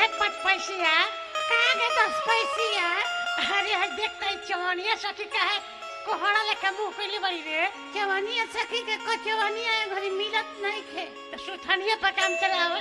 है पाँच पैसिया कहाँ गए दस पैसिया अरे आज देखता है चवनिया सखी का है कोहड़ा लेके मुंह कैले बड़ी रे चवनिया सखी के को चवनिया घरी मिलत नहीं खे तो सुथनिया पर काम चलाओ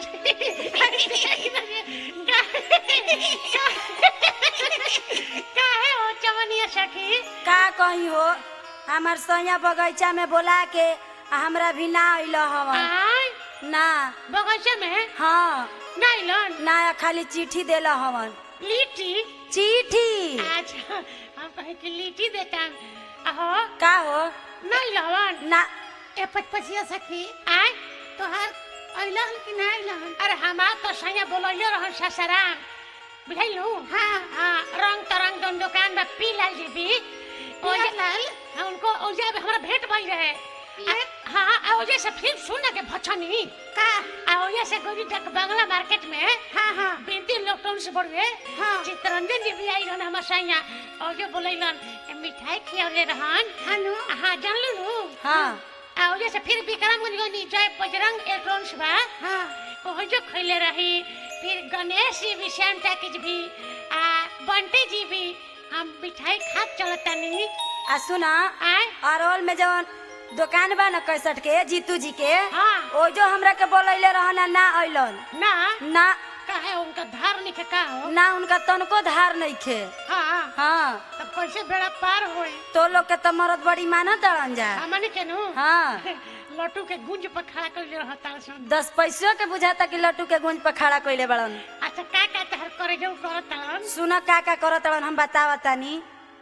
काहे हो चवनिया सखी का कही हो हमार सैया बगीचा में बोला के आ हमरा भी ना अइल हवन आय ना बगीचा में हाँ नाइलन ना खाली चिट्ठी देला हवन लीची चिट्ठी अच्छा हम कहे कि लीची देता अहो का हो नहीं लवन ना ए पचपचिया सखी आय तोहार अइलन कि नहीं अइलन अरे हमार तो सैया बोलइयो रहन ससराम बुझाइलू हाँ हाँ रंग तरंग दोन दुकान में पी लाल जी भी ओजे लाल हाँ उनको ओजे में हमारा भेंट भई रहे आ- हाँ आ ओजे से फिल्म सुन के भछनी का आ ओजे से गोरी तक बंगला मार्केट में हाँ हाँ बिनती लॉकडाउन से बढ़वे हाँ चित्ररंजन जी भी आई रहन हमार सैया ओजे बोलइलन ए मिठाई खियावले रहन हानु हाँ जानलू नु हाँ आ ओजे से फिर विक्रमगंज गनी जय बजरंग इलेक्ट्रॉनिक्स बा हाँ ओहो जो खइले रही फिर गणेश जी भी श्याम टैकेज भी आ बंटी जी भी हम मिठाई खात चलतानी आ सुना आय अरवल में जवन दुकान बा न कैसठ के जीतू जी के हाँ ओ जो हमरा के बोलैले रहन आ ना अइलन ना ना काहे उनका धार निके का हो ना उनका तनको धार नहीं खे हाँ हाँ तब कैसे बेड़ा पार होई तो लोग के तो मरद बड़ी मानत दड़न जा हमनी के नु हाँ लट्टू के गुंज पर खड़ा कर रहता सन दस पैसों के बुझाता कि लट्टू के गुंज पर खड़ा कइले बड़न अच्छा का का तहर करे जो करता सुन का का करत बड़न हम बतावतानी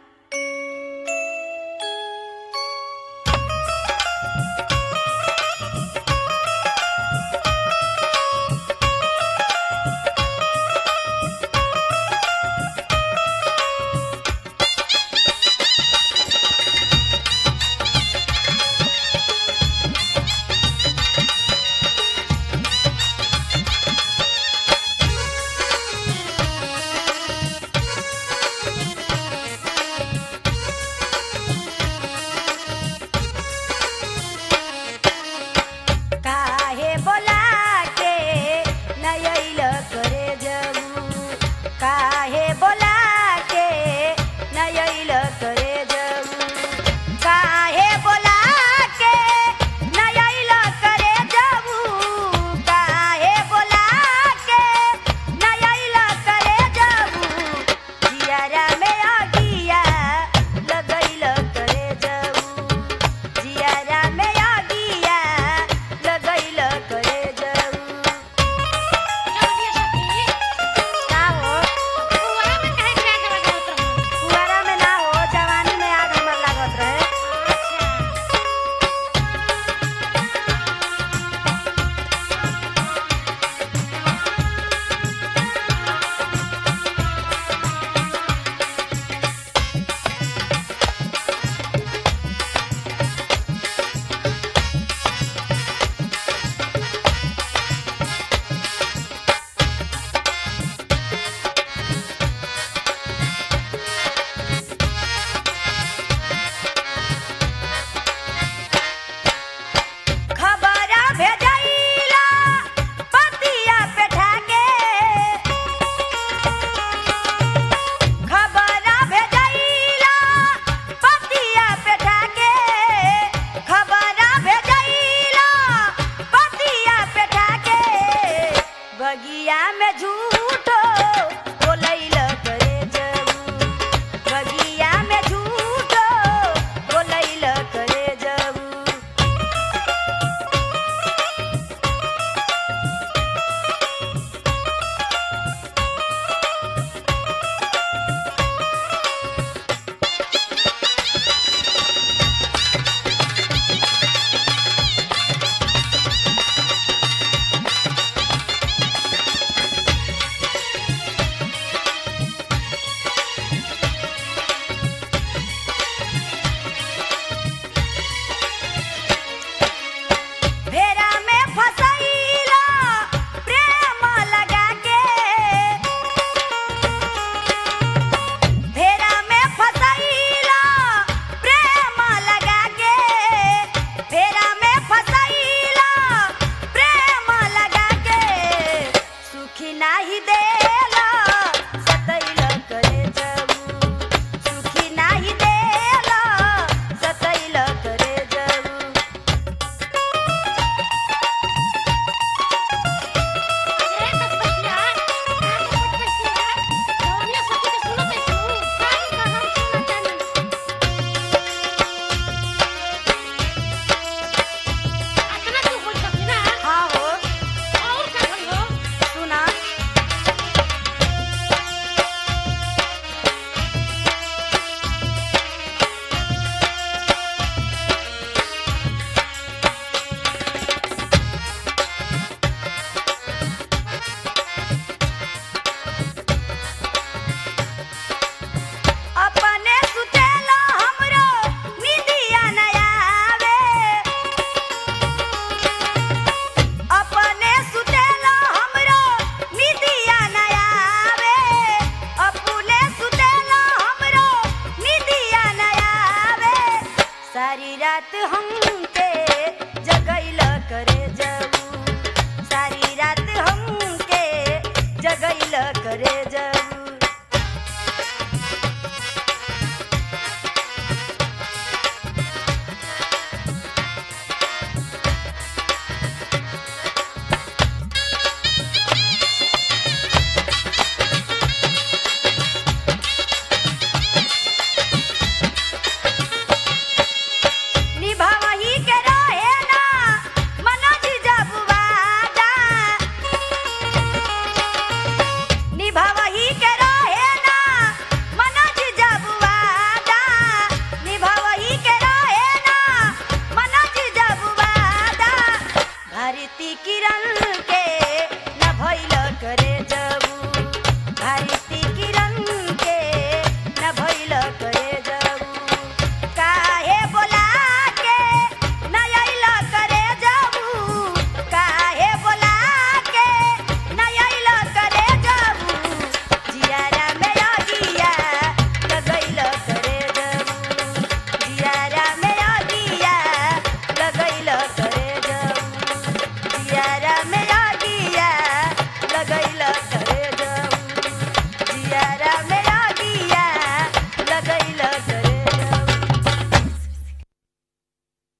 काहे बोला के नयैल करे जाऊ काहे बोला के नयैल करे जाऊ काहे बोला के नयैल करे जाऊ काहे बोला के नयैल करे जाऊ जियारा में आगिया लगैल करे जाऊ जियारा में आगिया लगैल करे जाऊ का हो कुआरा में ना हो जवानी में आग हमर लागत रहे खबरा भेजैला पतिया पे ठाके खबरा भेजैला पतिया पे ठाके खबरा भेजैला पतिया पे ठाके बगिया में झूल